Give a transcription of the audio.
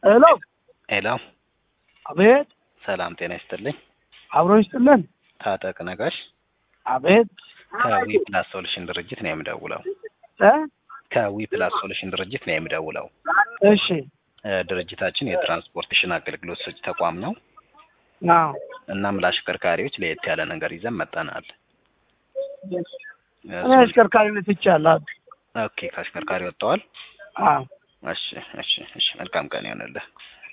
ሄሎ ሄሎ፣ አቤት። ሰላም ጤና ይስጥልኝ። አብሮ ይስጥልን። ታጠቅ ነጋሽ አቤት። ከዊ ፕላስ ሶሉሽን ድርጅት ነው የምደውለው። እ ከዊ ፕላስ ሶሉሽን ድርጅት ነው የምደውለው። እሺ። እ ድርጅታችን የትራንስፖርቴሽን አገልግሎት ሰጪ ተቋም ነው። አዎ። እናም ለአሽከርካሪዎች ለየት ያለ ነገር ይዘን መጠናል። እኔ አሽከርካሪነት ይቻላል። ኦኬ፣ ከአሽከርካሪ ወጥተዋል። አዎ። እሺ፣ እሺ፣ እሺ። መልካም ቀን ይሆንልህ።